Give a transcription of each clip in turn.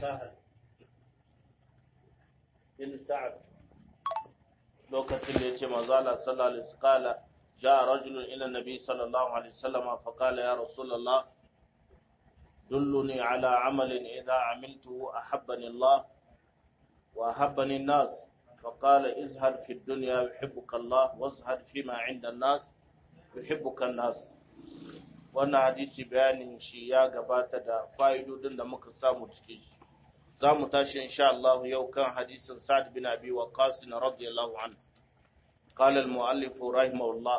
sahal bin sa'ad lokacin da yace manzo Allah sallallahu alaihi wasallam جاء رجل إلى النبي صلى الله عليه وسلم فقال يا رسول الله دلني على عمل إذا عملته أحبني الله وأحبني الناس فقال ازهد في الدنيا يحبك الله وازهد فيما عند الناس يحبك الناس wannan hadisi bayanin shi ya gabata da fa'idodin da muka samu cikin shi za mu tashi insha Allah yau kan hadisin Sa'ad bin Abi Waqqas radiyallahu anhu قال المؤلف رحمه الله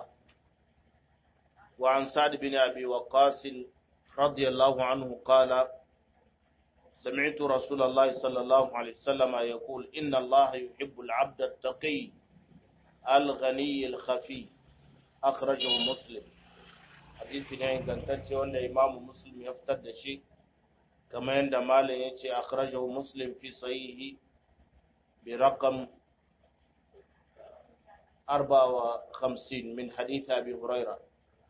وعن سعد بن أبي وقاص رضي الله عنه قال سمعت رسول الله صلى الله عليه وسلم يقول إن الله يحب العبد التقي الغني الخفي أخرجه مسلم حديث ne ingantacce wanda imamu muslim ya fitar da shi kamar yadda malam ya ce akhrajahu muslim fi sahihi bi raqam 54 min hadith abi huraira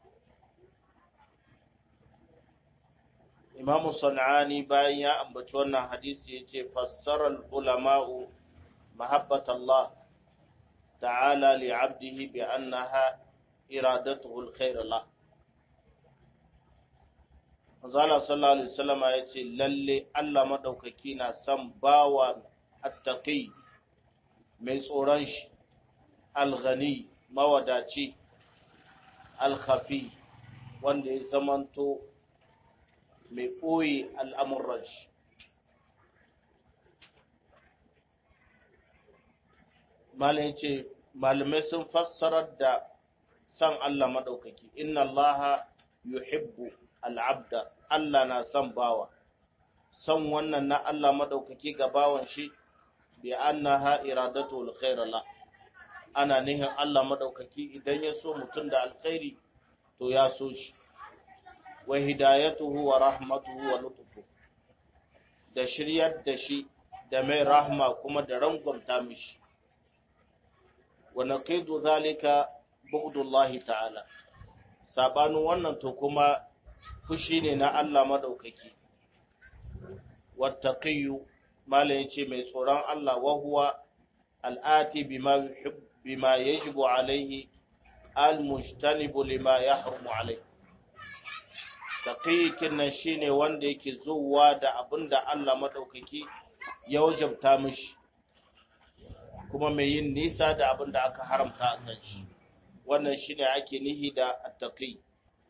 imam sanani bayan ya ambaci wannan hadisi ya ce fassarar ulama'u mahabbat Allah ta'ala li abdihi bi annaha iradatuhu alkhair Allah Manzala sallallahu alaihi wasallam ya ce lalle Allah madaukaki na son bawa attaqi mai tsoron shi alghani mawadaci alkhafi wanda ya zamanto mai ɓoye al'amuran shi malin ce malamai sun fassarar da san Allah maɗaukaki inna Allah yuhibbu al'abda Allah na son bawa son wannan na Allah maɗaukaki ga bawan shi bi annaha iradatu alkhair la ana nihin Allah maɗaukaki idan ya so mutum da alkhairi to ya so shi wa hidayatuhu wa rahmatuhu wa lutufu da shiryar da shi da mai rahma kuma da rangwamta mishi wa naqidu zalika bughdullahi ta'ala sabanin wannan to kuma fushi ne na Allah madaukaki wattaqiyu malai yace mai tsoron Allah wa huwa al'ati bima yuhibbu bima yajibu alaihi al-mujtanibu lima yahrumu alaihi taqiyin nan shine wanda yake zuwa da abinda Allah madaukaki ya wajabta mishi kuma mai yin nisa da abinda aka haramta a kan shi wannan shine ake nihi da attaqi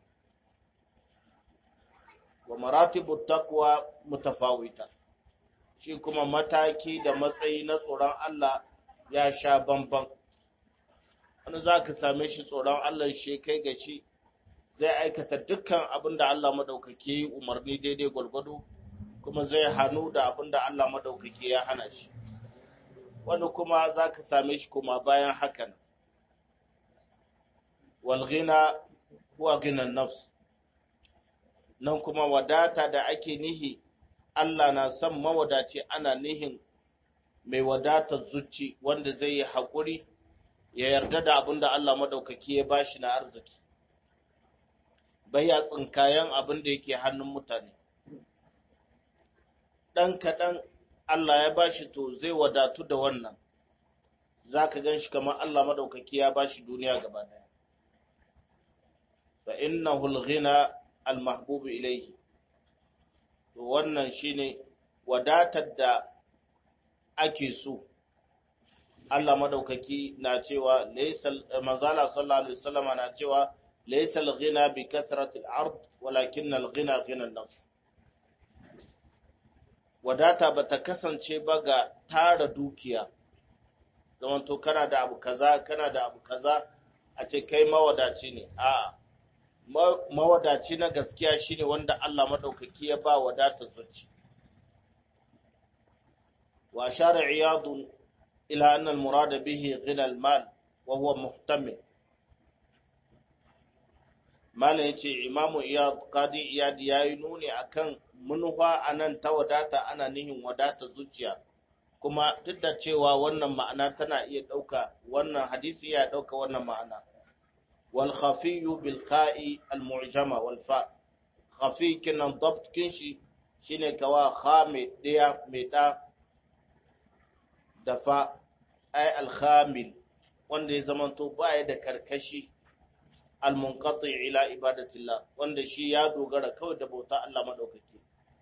wa maratibu taqwa mutafawita shi kuma mataki da matsayi na tsoron Allah ya sha bamban wani za ka same shi tsoron Allah shi kai ga shi zai aikata dukkan abin da Allah maɗaukaki yi umarni daidai gwalgwado kuma zai hannu da abin da Allah maɗaukaki ya hana shi wani kuma za ka same shi kuma bayan hakan walgina huwa ginan nafs nan kuma wadata da ake nihi Allah na son mawadaci ana nihin mai wadatar zuci wanda zai yi haƙuri ya yarda da abin da Allah maɗaukaki ya bashi na arziki bai ya tsinkayen abin da yake hannun mutane ɗan kaɗan Allah ya bashi to zai wadatu da wannan za ka gan shi kamar Allah maɗaukaki ya bashi duniya gaba ɗaya fa inna hulghina almahbubu ilaihi to wannan shine wadatar da ake so Allah madaukaki na cewa laysal manzala sallallahu alaihi wasallam na cewa laysal ghina bi kathrati al-ard walakin al-ghina ghina an-nafs wadata bata kasance ba ga tara dukiya zaman to kana da abu kaza kana da abu kaza a ce kai mawadaci ne a mawadaci na gaskiya shine wanda Allah madaukaki ya ba wadatar zuci wa shara iyadun إلى أن المراد به غنى المال وهو محتمل Malam ya ce, Imamu Iyad, Qadi Iyad ya yi nuni a kan manufa a nan ta wadata ana nihin wadata zuciya, kuma duk da cewa wannan ma'ana tana iya ɗauka, wannan hadisi ya ɗauka wannan ma'ana. Wal khafiyu bil kha'i al mu'jama wal fa. Khafi kinan dabt kinshi shine kawa kha mai ɗaya mai ɗa da fa ai alhamil wanda ya zamanto baya da karkashi almunqati ila ibadatillah wanda shi ya dogara kawai da bauta Allah madaukaki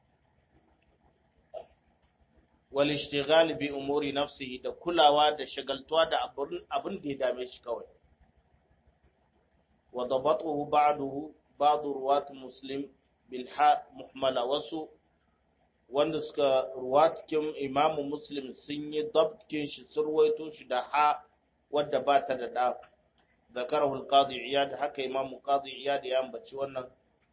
wal ishtighal bi umuri nafsihi da kulawa da shagaltuwa da abin da ya dame shi kawai wa dabatuhu ba'dahu ba'd ruwat muslim bil ha muhmala wasu wanda suka ruwatkin imamu muslim sun yi dabtkin shi sun ruwaito shi da ha wadda ba ta da da zakarahu al-qadi iyad haka imamu qadi iyad ya ambaci wannan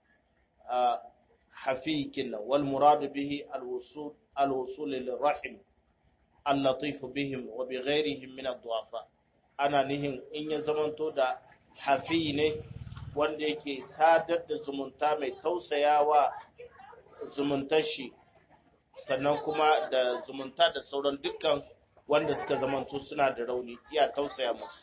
hafikin wal murad bihi al-wusul al-wusul lirahim al-latif bihim wa bi ghayrihim min ad-du'afa ana nihin in ya zamanto da hafi ne wanda yake sadar da zumunta mai tausayawa zumuntar shi sannan kuma da zumunta da sauran dukkan wanda suka zamanto suna da rauni iya tausaya musu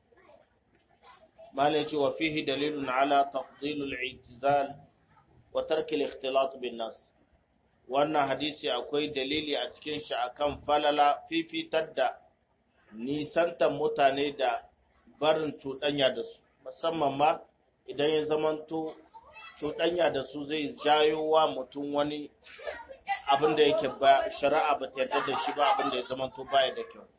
malai ce wa fihi dalilun ala tafdilul i'tizal wa tark al-ikhtilat bin nas wannan hadisi akwai dalili a cikin shi akan falala fifitar da nisantan mutane da barin cuɗanya da su musamman ma idan ya zamanto cuɗanya da su zai jayo wa mutum wani abin da yake ba shari'a ba ta yarda da shi ba abin da ya zamanto baya da kyau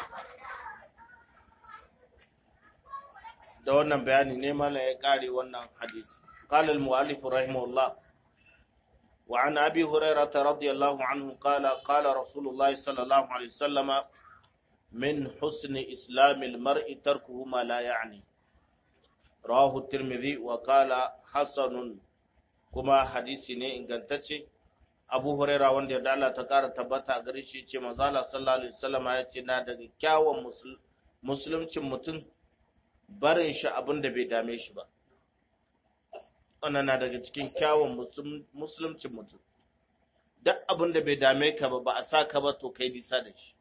da wannan bayani ne mana ya kare wannan hadisi قال المؤلف رحمه الله وعن أبي هريرة رضي الله عنه قال قال رسول الله صلى الله عليه وسلم من حسن إسلام المرء تركه ما لا يعني رواه الترمذي وقال حسن كما حديثي ne ingantacce Abu Huraira wanda da Allah ta kara tabbata a gare shi ce manzo Allah sallallahu alaihi wasallam ya ce na daga kyawun musulmcin mutum barin shi abin da bai dame shi ba wannan na daga cikin kyawun musulmcin mutum duk abin da bai dame ka ba ba a sa ka ba to kai bisa da shi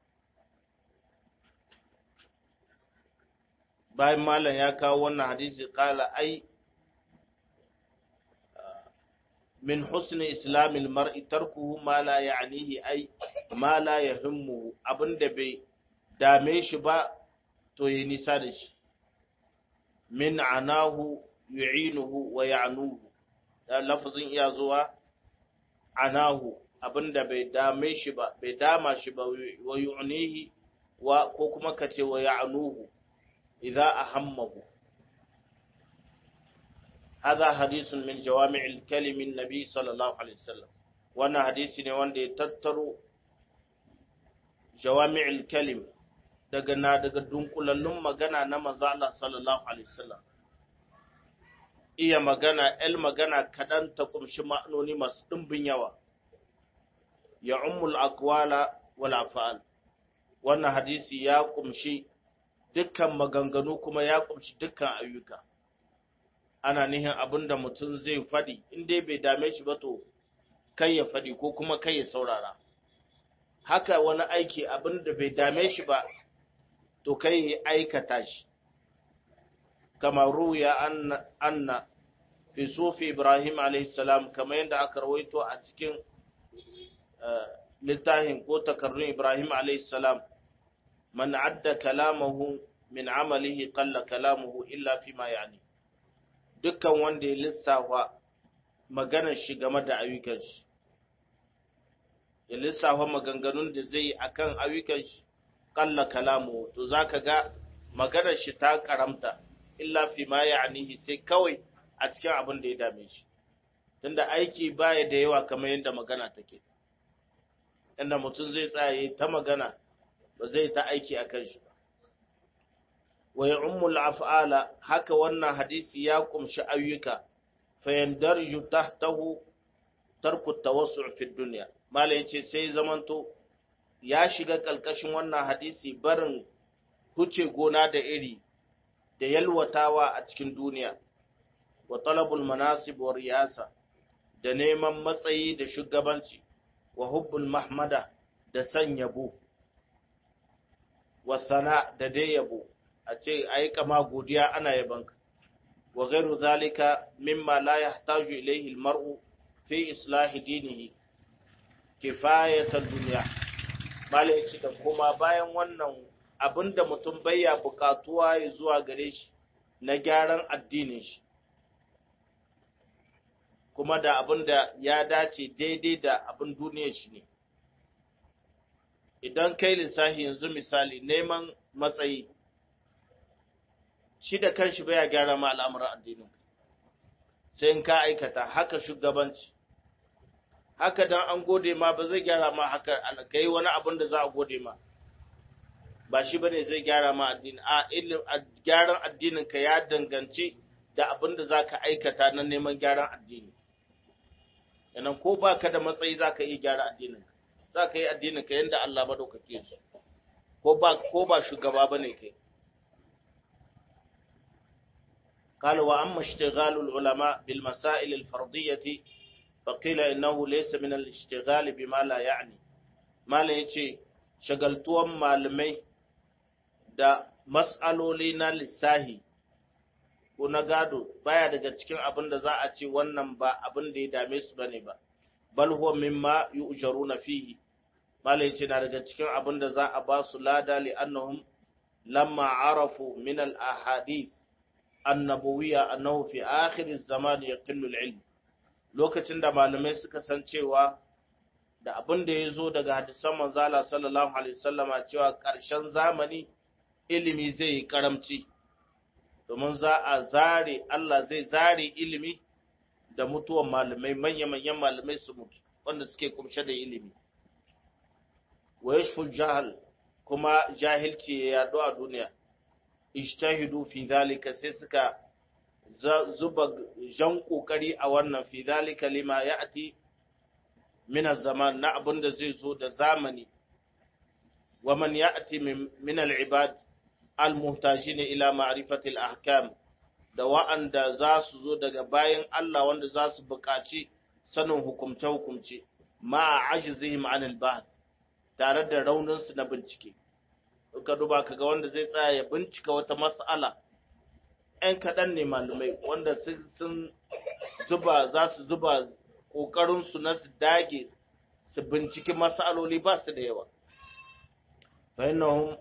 bayan malam ya kawo wannan hadisi kala ai min husni islamil mar'i tarkuhu ma la ya'nihi ai ma la yahimmu abinda bai dame shi ba to yi nisa da shi min anahu yu'inuhu wa ya'nuhu da lafazin iya zuwa anahu abinda bai dame shi ba bai dama shi ba wa yu'nihi wa ko kuma kace wa ya'nuhu idza ahammahu هذا حديث من جوامع الكلم النبي صلى الله عليه وسلم وانا حديث ne wanda ya tattaro jawami'ul kalim daga na daga dunkulallun magana na manzo Allah sallallahu alaihi wasallam iya magana el magana kadan ta kumshi ma'anoni masu dimbin yawa ya ummul aqwala wal af'al wannan hadisi ya kumshi dukkan maganganu kuma ya kumshi dukkan ayyuka ana nihin abin da mutum zai faɗi in dai bai dame shi ba to kai ya faɗi ko kuma kai ya saurara haka wani aiki abin da bai dame shi ba to kai ya aikata shi kamar ruya anna, anna fi sufi ibrahim alaihissalam kamar yadda aka rawaito a cikin littafin ko takarrun ibrahim alaihissalam man adda kalamahu min amalihi qalla kalamuhu illa fi ma yani dukkan wanda ya lissafa maganar shi game da ayyukan shi ya lissafa maganganun da zai yi akan ayyukan shi kalla kalamu to zaka ga maganar shi ta karamta illa fi ma ya'nihi sai kawai a cikin abin da ya dame shi tunda aiki baya da yawa kamar yadda magana take inda mutum zai tsaye ta magana ba zai ta aiki akan shi ba wa ya'ummul af'ala haka wannan hadisi ya kumshi ayyuka fa yandarju tahtahu tarku tawassu' fi dunya mala yace sai zamanto ya shiga kalkashin wannan hadisi barin huce gona da iri da yalwatawa a cikin duniya wa talabul manasib wa riyasa da neman matsayi da shugabanci wa hubbul mahmada da san yabo wa sana da dai yabo a ce a yi kama godiya ana yabanka wa gairu zalika mimma la yahtaju ilayhi almar'u fi islahi dinihi kifayatar duniya malaci da kuma bayan wannan abinda mutum bayya bukatuwa ya zuwa gare shi na gyaran addinin shi kuma da abinda ya dace daidai da abin duniyar shi ne idan kai lissafi yanzu misali neman matsayi shi da kanshi baya gyara ma al'amuran addinin sai in ka aikata haka shugabanci haka dan an gode ma ba zai gyara ma haka kai wani abin da za a gode ma ba shi bane zai gyara ma addini a ilmin gyaran addinin ka ya danganci da abin da zaka aikata na neman gyaran addini yanan ko baka da matsayi zaka iya gyara addinin ka zaka yi addinin ka yanda Allah madaukake shi ko ba ko ba shugaba bane kai قال وأما اشتغال العلماء بالمسائل الفرضية فقيل إنه ليس من الاشتغال بما لا يعني ما لا يجي شغلتوان malamai da mas'aloli na lissahi ko na gado baya daga cikin abin da za a ce wannan ba abin da ya dame su bane ba bal huwa mimma yu'jaruna fihi mala yace na daga cikin abin da za a ba su lada li annahum lamma arafu min al ahadith annabawiyya annahu fi akhir zaman yaqillu al-ilm lokacin da malamai suka san cewa da abin da yazo daga hadisan manzala sallallahu alaihi wasallama cewa ƙarshen zamani ilimi zai yi karamci domin za a zare Allah zai zare ilimi da mutuwan malamai manya-manyan malamai su mutu wanda suke kumshe da ilimi wa yashful jahal kuma jahilci ya yaɗu a duniya ijtahidu fi dhalika sai suka zuba jan kokari a wannan fi dhalika lima ya'ti min zaman na abinda zai zo da zamani wa man ya'ti min al-ibad al-muhtajin ila ma'rifati al-ahkam da wa'anda za su zo daga bayan Allah wanda za su buƙaci sanin hukumce-hukumce ma ajizihim an al-bahth tare da rauninsu na bincike ka duba kaga wanda zai tsaya ya bincika wata mas'ala ‘yan kaɗan ne malamai wanda sun zuba za su zuba ƙoƙarinsu na su dage su binciki mas'aloli ba su da yawa fahimahun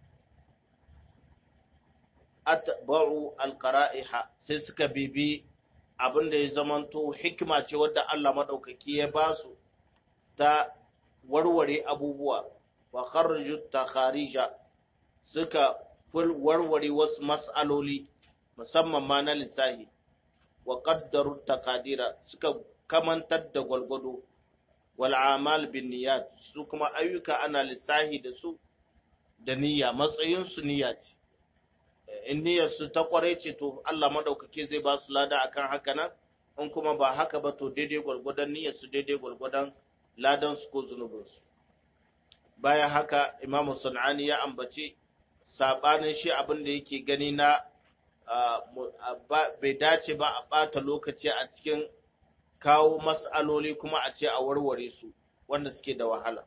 atba'u alqara'iha sai suka bibi abin da ya zamanto hikima ce wadda Allah maɗaukaki ya ba su ta warware abubuwa wa kharju takharija suka warware wasu mas'aloli musamman ma na lissahi wa qaddaru takadira suka kamantar da gwalgwado wal amal bin niyyat su kuma ayyuka ana lissahi da su da niyya matsayin su niyya ce in niyyar su ta kware ce to Allah madaukake zai ba su lada akan haka nan in kuma ba haka ba to daidai gwalgwadon niyyar su daidai gwalgwadon ladan su ko zunubin su bayan haka imamu sun'ani ya ambaci sabanin shi abin da yake gani na bai dace ba a ɓata lokaci a cikin kawo mas'aloli kuma a ce a warware su wanda suke da wahala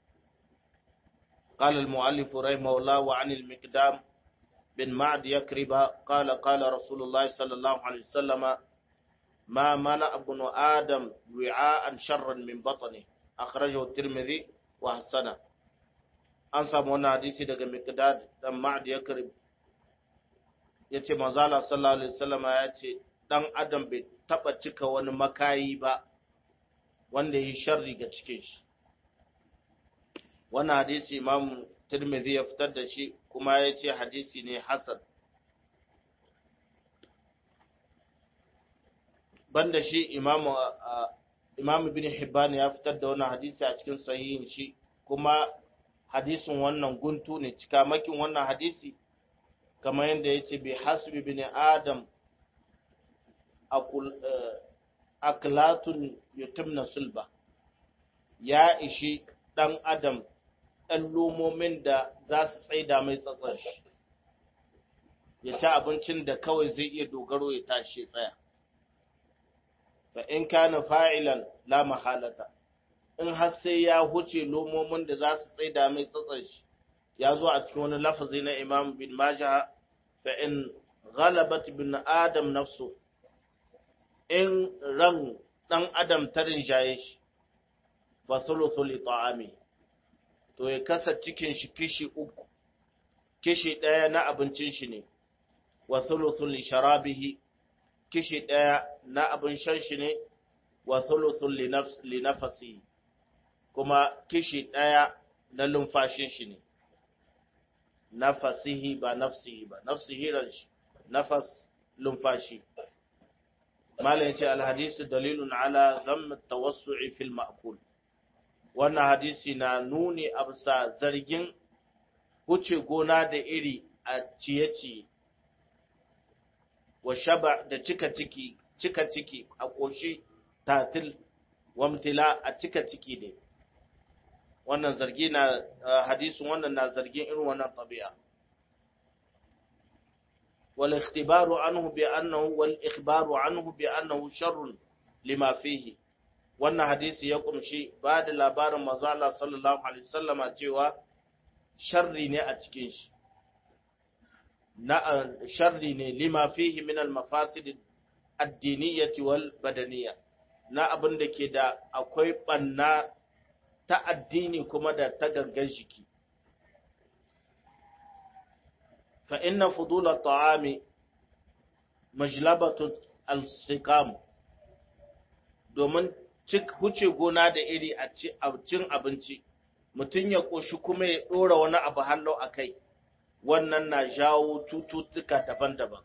قال المؤلف رحمه الله وعن المقدام بن معد يكرب قال قال رسول الله صلى الله عليه وسلم ما ملأ ابن آدم وعاء شرا من بطنه أخرجه الترمذي وحسنه an samu wani hadisi daga Miqdad dan Ma'd Yakrib yace manzo Allah sallallahu alaihi wasallam ya ce dan adam bai taba cika wani makayi ba wanda yi sharri ga cikin shi wannan hadisi Imam Tirmidhi ya fitar da shi kuma ya ce hadisi ne hasan banda shi Imam Imam Ibn Hibban ya fitar da wannan hadisi a cikin sahihin shi kuma hadisin wannan guntu ne cikamakin wannan hadisi kamar yadda ya ce bi hasbi bin adam aklatun yutimna sulba ya ishi ɗan adam ɗan lomomin da za su tsaida mai tsatsar shi ya ci abincin da kawai zai iya dogaro ya tashi tsaya fa in kana fa'ilan la mahalata in har sai ya huce lomomin da za su tsaida mai tsatsar shi ya zo a cikin wani lafazi na imam bin majah fa in ghalabat bin adam nafsu in ran dan adam ta rinjaye shi fa thuluthu li ta'ami to ya kasa cikin shi kishi uku kishi ɗaya na abincin shi ne wa thuluthu li sharabihi kishi ɗaya na abin shan shi ne wa thuluthu li nafsi kuma kishi ɗaya na lumfashin shi ne nafasihi ba nafsihi ba nafsihi ran shi nafas lumfashi malam yace alhadisu dalilun ala dhamm at-tawassu'i fil ma'kul wannan hadisi na nuni a bisa zargin wuce gona da iri a ciye-ciye wa shaba da cika ciki cika ciki a koshi tatil wamtila a cika ciki ne wannan zargi na hadisin wannan na zargin irin wannan tabi'a wal ikhtibaru anhu bi annahu wal ikhbaru anhu bi annahu sharrun lima fihi wannan hadisi ya kumshi ba da labarin manzo Allah sallallahu alaihi wasallama cewa sharri ne a cikin shi na sharri ne lima fihi min al mafasid ad-diniyyah wal badaniyah na abin da ke da akwai banna ta addini kuma da ta gangan jiki. Fa inna fudula ta'ami majlabatu al-sikam domin huce gona da iri a cin abinci, mutum ya ƙoshi kuma ya ɗora wani abu hannu a kai, wannan na jawo cututtuka daban-daban.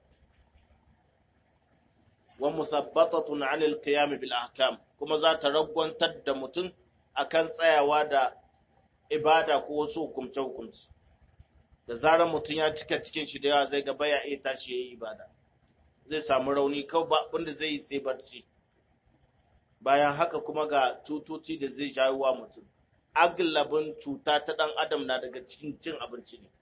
Wa musabbatatun anil qiyam bil ahkam kuma za ta ragwantar da mutum akan tsayawa da ibada ko wasu hukumce-hukumce da zarar mutum ya cika cikin shi da yawa zai ga baya iya tashi ya yi ibada zai samu rauni kawai ba abinda zai yi sai barci bayan haka kuma ga cutoci da zai jawo wa mutum aglabin cuta ta dan adam na daga cikin cin abinci ne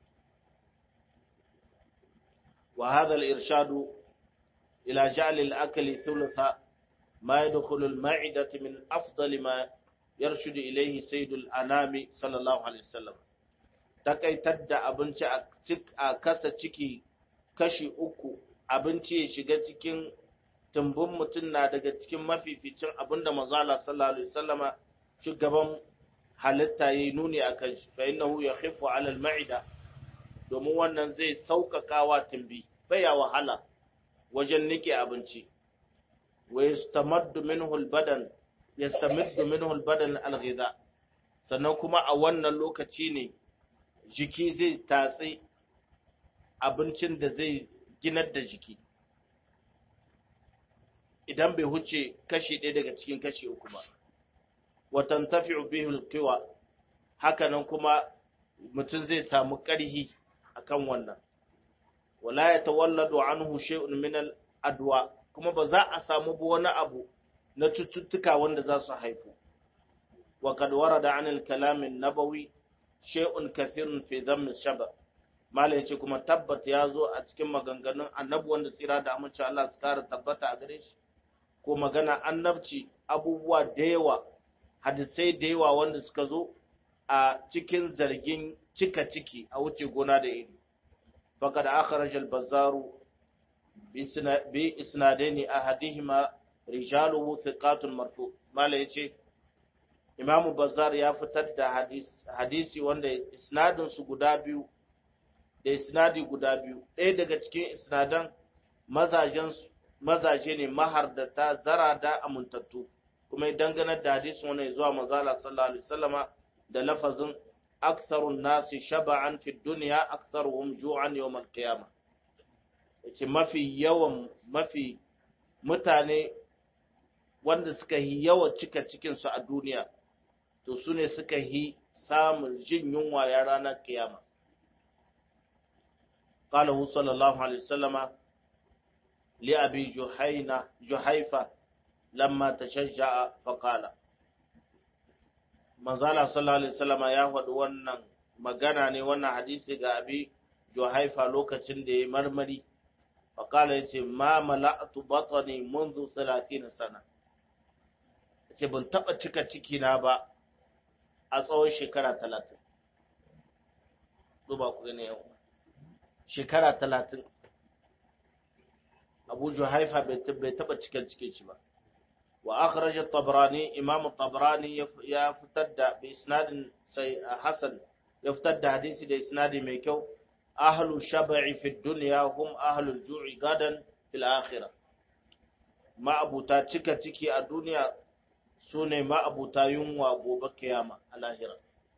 wa hadha al-irshadu ila ja'l al-akli thulutha ma yadkhulu al-ma'idati min afdali ma yarshudu ilaihi sayyidul anami sallallahu alaihi wasallam takaitar da abinci a kasa ciki kashi uku abinci ya shiga cikin tumbin mutum na daga cikin mafificin abinda mazala sallallahu alaihi wasallama shugaban halitta yayi nuni akan shi fa innahu yakhifu ala al-ma'ida domin wannan zai sauƙaƙa wa tumbi baya wahala wajen nike abinci wa yastamaddu minhu al-badan yastamiddu minhu al-badan al-ghidha sannan kuma a wannan lokaci ne jiki zai tatsi abincin da zai ginar da jiki idan bai huce kashi ɗaya daga cikin kashi uku ba watan tafi bihul kiwa hakanan kuma mutum zai samu ƙarhi akan wannan wala ya tawalladu anhu shay'un min al-adwa kuma ba za a samu wani abu na cututtuka wanda za su haifu wa kad warada an al-kalam an-nabawi shay'un kathirun fi dhamm shaba mala yace kuma tabbata ya zo a cikin maganganun annabi wanda tsira da amince Allah su kara tabbata a gare shi ko magana annabci abubuwa da yawa hadisai da yawa wanda suka zo a cikin zargin cika ciki a wuce gona da iri faqad akhraj al-bazzaru bi isnadaini ahadihima rijaluhu thiqatun marfu mala yace imamu bazzar ya fitar da hadisi, hadisi wanda isnadin su guda biyu da isnadi guda biyu ɗaya daga cikin isnadan mazajen mazaje ne mahardata zara da amintattu kuma ya dangana da hadisin wani zuwa mazala sallallahu alaihi wasallama da lafazin aktharun nasi shaba'an fi dunya aktharuhum ju'an yawm al-qiyamah yace mafi yawan mafi mutane wanda suka yi yawa cika cikin su a duniya to su ne suka yi samun jin yunwa ya ranar kiyama قاله صلى الله عليه وسلم لأبي جحينة جحيفة لما تشجع فقال manzala sallallahu alaihi wasallama ya faɗi wannan magana ne wannan hadisi ga abi juhaifa lokacin da ya marmari faqala yace ma mala'tu batni منذ 30 sana yace ban taba cika ciki na ba a tsawon shekara 30 duba ku gane yau shekara 30 Abu Juhaifa bai taba cikin cikin shi ba wa akhraj at-tabrani imam at-tabrani ya fitar da bi isnadin sai hasan ya fitar da hadisi da isnadi mai kyau ahlu shab'i fi dunya hum ahlu al-ju'i gadan fil akhirah ma'abuta cika ciki a duniya sune ma'abuta yunwa gobe kiyama a lahira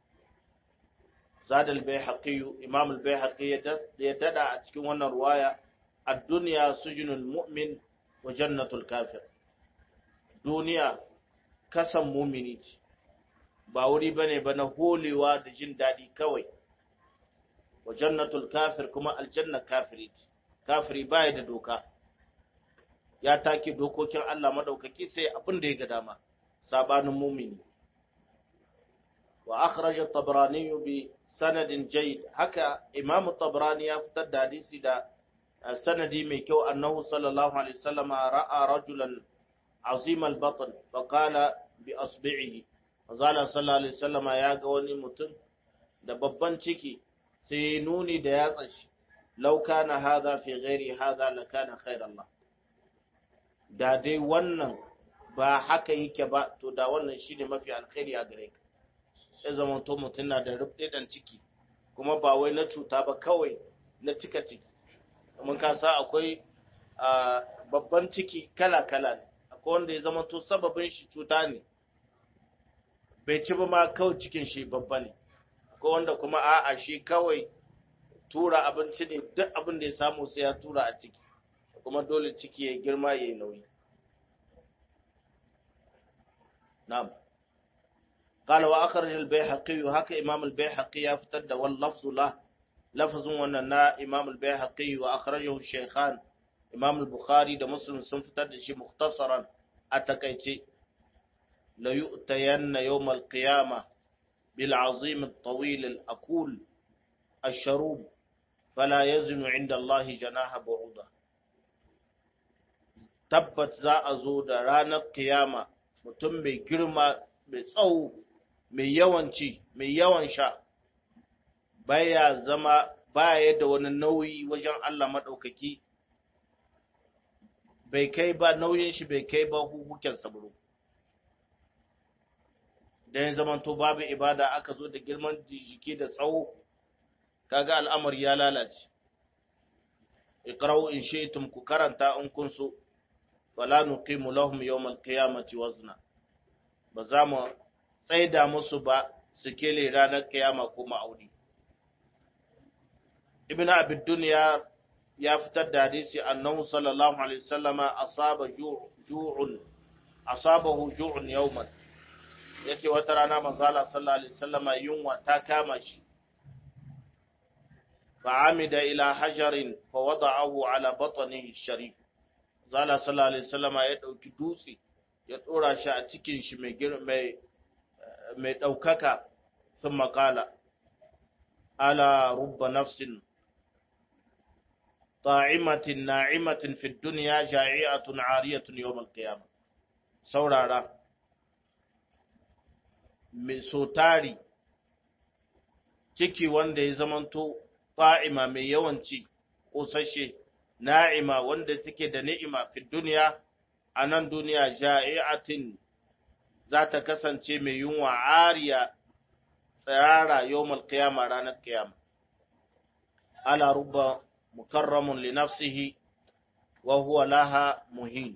زاد البيهقي إمام البيهقي يدد أتكون وانا رواية الدنيا سجن المؤمن وجنة الكافر دنيا كسم مؤمنيت باوري بني بنا هولي واد جن دادي كوي وجنة الكافر كما الجنة كافريت كافري بايد دوكا ya take dokokin Allah madaukaki sai abin da ya ga dama sabanin mumini وأخرج الطبراني بسند جيد حكى إمام الطبراني يفتد حديثي دا سندي ميكو أنه صلى الله عليه وسلم رأى رجلا عظيم البطن فقال بأصبعه وقال صلى الله عليه وسلم يا قواني متن da babban ciki sai nuni da yatsa shi lau kana hadha fi ghairi hadha lakana khairan da dai wannan ba haka yake ba to da wannan shine mafi alkhairi a gare ka ya zama to mutum na da rubɗiɗan ciki kuma ba wai na cuta ba kawai na cika ciki mun ka sa akwai babban ciki kala-kala ne akwai wanda ya zama to sababin shi cuta ne bai ci ba ma kawai cikin shi babba ne akwai wanda kuma a'a shi kawai tura abinci ne duk abin da ya samu sai ya tura a ciki kuma dole ciki ya girma ya yi nauyi na'am قال وأخرج البيهقي هكا إمام البيهقي يفتد واللفظ له لفظ وننا إمام البيهقي وأخرجه الشيخان إمام البخاري ده مسلم سنفتد شي مختصرا أتكيتي ليؤتين يوم القيامة بالعظيم الطويل الأقول الشروب فلا يزن عند الله جناح بعوضة تبت za a zo da ranar kiyama mutum mai girma mai tsawo mai yawan ci mai yawan sha baya zama baya da wani nauyi wajen Allah maɗaukaki bai kai ba nauyin shi bai kai ba hukuken saburo da ya zama to babu ibada aka zo da girman jiki da tsawo kaga al'amari ya lalace iqra'u in shi'tum ku karanta in kun so wala nuqimu lahum yawmal qiyamati wazna ba za mu tsaida musu ba su kele ranar kiyama ko ma'auni. Ibn Abid Dunya ya fitar da hadisi annahu sallallahu alaihi wasallama asaba ju'un asabahu ju'un yawman yace wata rana manzo Allah sallallahu alaihi wasallama yunwa ta kama shi فعمد إلى حجر فوضعه على بطنه الشريف زال صلى الله عليه وسلم ya ɗauki dutse ya ɗora shi a cikin shi mai mai ɗaukaka sun makala ala rubba nafsin ta'imatin na'imatin fi duniya ja'i'atun ariyatun yawmal qiyamah saurara mai sotari ciki wanda ya zamanto ta'ima mai yawanci ƙosashe na'ima wanda take da ni'ima fi duniya a nan duniya ja'i'atin za ta kasance mai yunwa ariya tsirara yawmal qiyama ranar qiyama ala rubba mukarramun li nafsihi wa huwa laha muhin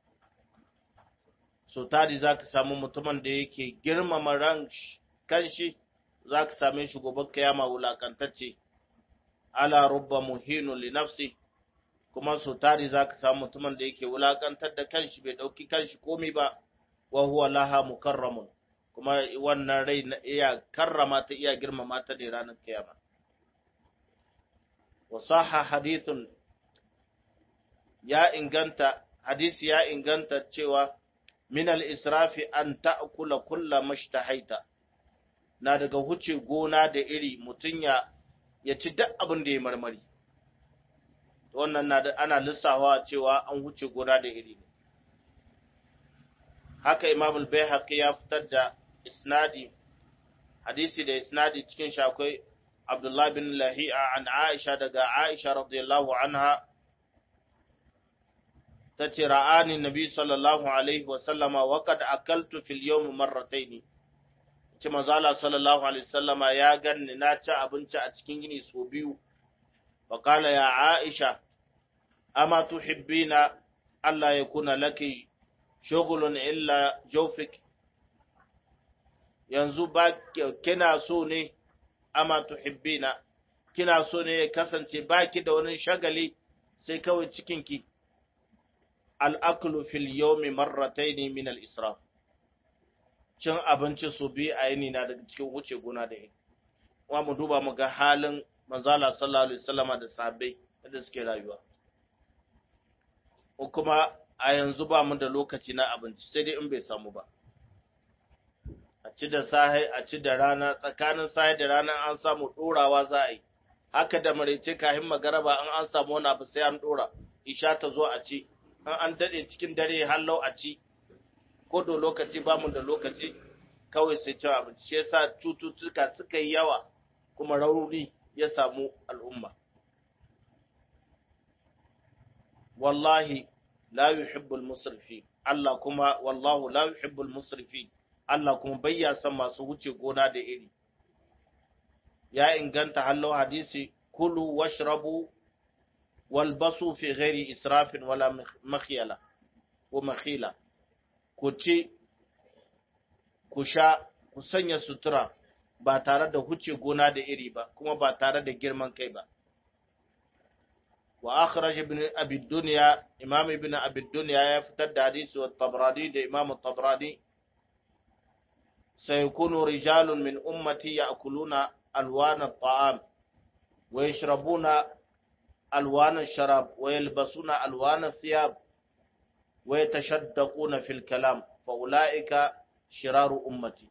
so tari za ka samu mutumin da yake girmama ran kanshi za ka same shi gobe kiyama wulakantacce ala rubba muhinun li nafsi kuma so tari za ka samu mutumin da yake wulakantar da kanshi bai dauki kanshi komi ba wa huwa laha mukarramun kuma wannan rai na iya karrama ta iya girmama ta ne ranar kiyama wa sahha hadithun ya inganta hadisi ya inganta cewa min al-israfi an ta'kula kulla mashtahaita na daga huce gona da iri mutun ya ya ci duk abin da ya marmari wannan na da ana lissawa cewa an huce gona da iri ne haka imam al-baihaqi ya fitar da isnadi hadisi da isnadi cikin shi akwai Abdullah bin Lahi'a an Aisha daga Aisha radiyallahu anha tace ra'ani nabi sallallahu alaihi wa sallama wa qad akaltu fil yawm marratayn ce manzo Allah sallallahu alaihi wasallama ya ganni na ci abinci a cikin gini so biyu wa qala ya aisha ama tuhibbina alla yakuna laki shughlun illa jawfik yanzu ba kina so ne ama tuhibbina kina so ne ya kasance baki da wani shagali sai kawai cikinki al'aklu fil yawmi marrataini min al-israf cin abinci su bi a yini na daga cikin wuce gona da yini kuma mu duba mu ga halin manzala sallallahu alaihi wasallama da sahabbai da suke rayuwa ko kuma a yanzu ba mu da lokaci na abinci sai dai in bai samu ba a ci da sahi a ci da rana tsakanin sahi da rana an samu dorawa za a yi haka da maraice kahin magaraba an an samu wani abu sai an dora isha ta zo a ci an an dade cikin dare hallau a ci ko da lokaci ba mu da lokaci kawai sai cin abinci shi yasa cututtuka suka yi yawa kuma rauni ya samu al'umma wallahi la yuhibbul musrifin Allah kuma wallahu la yuhibbul musrifin Allah kuma bayya san masu wuce gona da iri ya inganta hallo hadisi kulu washrabu walbasu fi ghairi israfin wala makhyala wa makhila ku ci ku sha ku sanya sutura ba tare da huce gona da iri ba kuma ba tare da girman kai ba wa akhraj ibn abi dunya imam ibn abi dunya ya fitar da hadisi wa tabrani da imam tabrani sayakunu rijalun min ummati ya'kuluna alwan at-ta'am wa yashrabuna alwan ash-sharab wa yalbasuna alwan ath-thiyab wa yatashaddaquna fil kalam fa ulaika shiraru ummati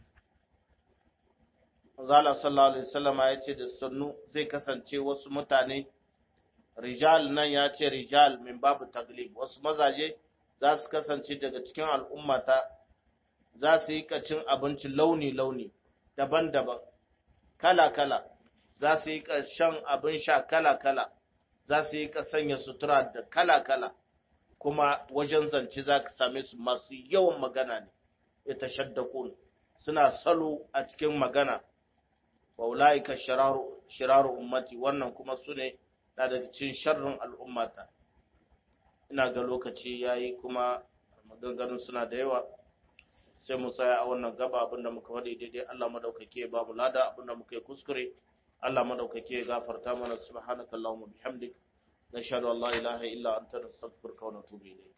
Zala sallallahu alaihi wasallam ya ce da sannu zai kasance wasu mutane rijal nan ya ce rijal min babu taglib wasu mazaje za su kasance daga cikin al'ummata za su yi kacin abinci launi-launi daban-daban kala-kala za su yi shan abin sha kala-kala za su yi ka sanya sutura da kala-kala kuma wajen zance za ka same su masu yawan magana ne ya tashaddakun suna salo a cikin magana wa ulaika shiraru shiraru ummati wannan kuma su ne na daga cikin sharrin al'ummata ina ga lokaci yayi kuma maganganun suna da yawa sai mu tsaya a wannan gaba abinda muka faɗi daidai Allah madaukake ba mu lada abinda muka yi kuskure Allah madaukake ya gafarta mana subhanaka allahumma bihamdik nashhadu an la ilaha illa anta nastaghfiruka wa natubu ilayk